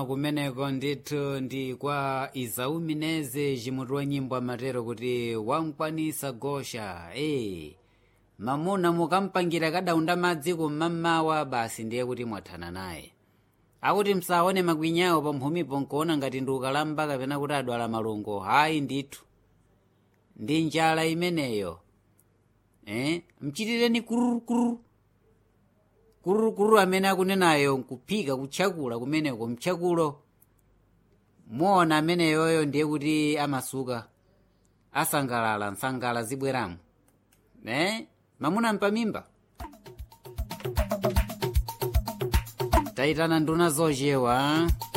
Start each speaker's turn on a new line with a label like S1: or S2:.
S1: kumeneko ndithu ndi kwa izau mineze cimutu wa nyimbo amatero kuti wankwanisa gosha e mamuna mukampangira kadaunda madzi kum'mamawa basi ndiye kuti mwathana naye akuti msaone makwinya pa mphumipo nkuona ngati ndi ukalamba kapena kuti adwala malungo hayi ndithu ndi njala imeneyo eh? mchitireni kururukuru kururukuru amene akunenayo nkuphika kutchakula kumeneko mtchakulo muona ameneyoyo ndiye kuti amasuka asangalala nsangala zibweramo eh? mamuna mpamimba tayitana nduna zochewa